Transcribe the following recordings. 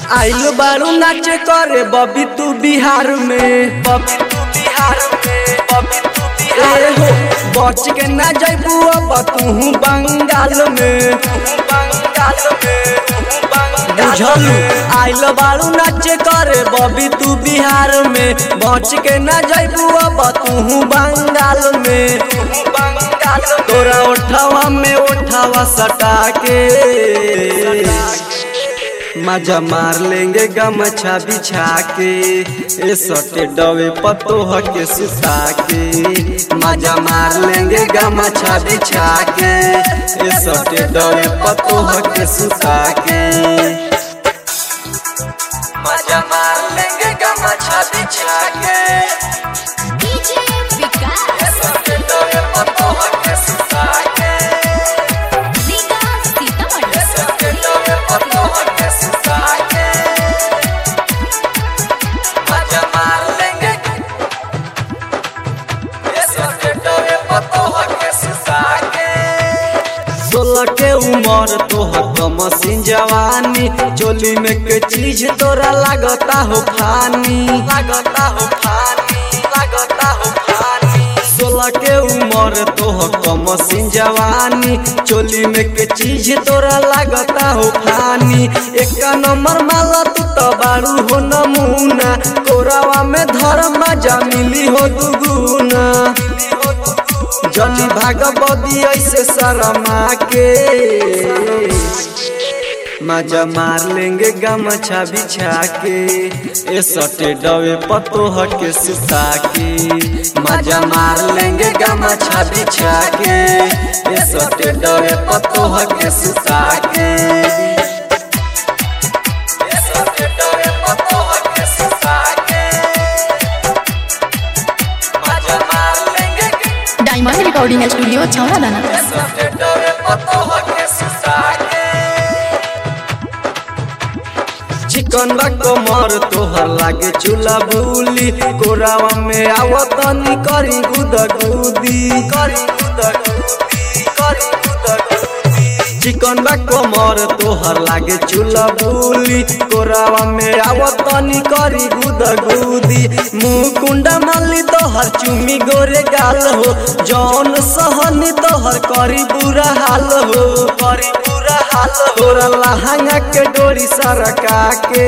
आइल बारू नाचे करे बबी तू बिहार में बबी तू बिहार में बबी तू बिहार हो बच के ना जइबू अब तू बंगाल में बंगाल में बुझलू आइल बारू नाचे करे बबी तू बिहार में बच के ना जइबू अब तू बंगाल में बंगाल तोरा उठावा में उठावा सटा के मजा मार लेंगे गमछा बिछा के ए सटे डवे पतोह के सुता के मजा मार लेंगे गमछा बिछा के ए सटे डवे पतोह के सुता के मजा मार लेंगे गमछा बिछा के डीजे विकास ए सटे डवे पतोह के सुता के विकास सीतामढ़ी ए सटे डवे पतोह के सुता के मजा मार लेंगे ए सटे डवे पतोह के सुता के सोलह के उम्र तोहर कमसिन जवानी चोली में के चीज तोरा लागता हो फानी लागता हो फानी लागता हो फानी सोलह के उम्र तोहर कमसिन जवानी चोली में के चीज तोरा लागता हो फानी एक नंबर माला तू तो बारू हो नमूना कोरावा में धर्म मजा मिली हो दुगुना जली भागवती ऐसे शर्मा के मजा मार लेंगे गमछा बिछा के ए सटे डवे पतोह के सुता के मजा मार लेंगे गमछा बिछा के ए सटे डवे पतोह के सुता के ए सटे डवे पतोह के सुता के मजा मार लेंगे डायमंड रिकॉर्डिंग स्टूडियो छौड़ा दाना चिकन कमर तोहर लागे चूल्हा भूली कोरावा में आवतनी करी गुदगुदी करी गुदगुदी करी गुदगुदी चिकन बा कमर तोहर लागे चूल्हा भूली कोरावा में आवतनी करी गुदगुदी मुंह कुंडा माली तोहर चुमी गोरे गाल हो जौन सहनी तोहर करी बुरा हाल हो करी बुरा हाल हो तोरा लहंगा के डोरी सरका के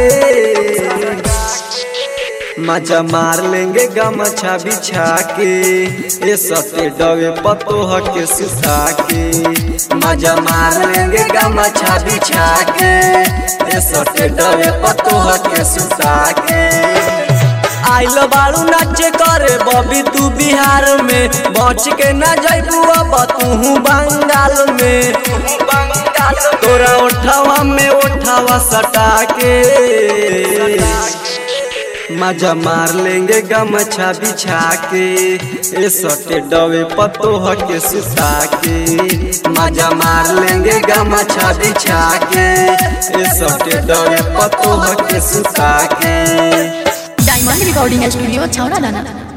मजा मार लेंगे गमछा बिछा के ए सटे डवे पतोह के सुता के मजा मार लेंगे गमछा बिछा के ए सटे डवे पतोह के सुता के आइल बारू नाचे करे बबी तू बिहार में बच के ना जइबू अब तू बंगाल में बंगाल तोरा उठावा में उठावा सटा के मजा मार लेंगे गमछा बिछा के ए सटे डवे पतोह के सुता के मजा मार लेंगे गमछा बिछा के ए सटे डवे पतोह के सुता के डायमंड रिकॉर्डिंग स्टूडियो छौड़ा दाना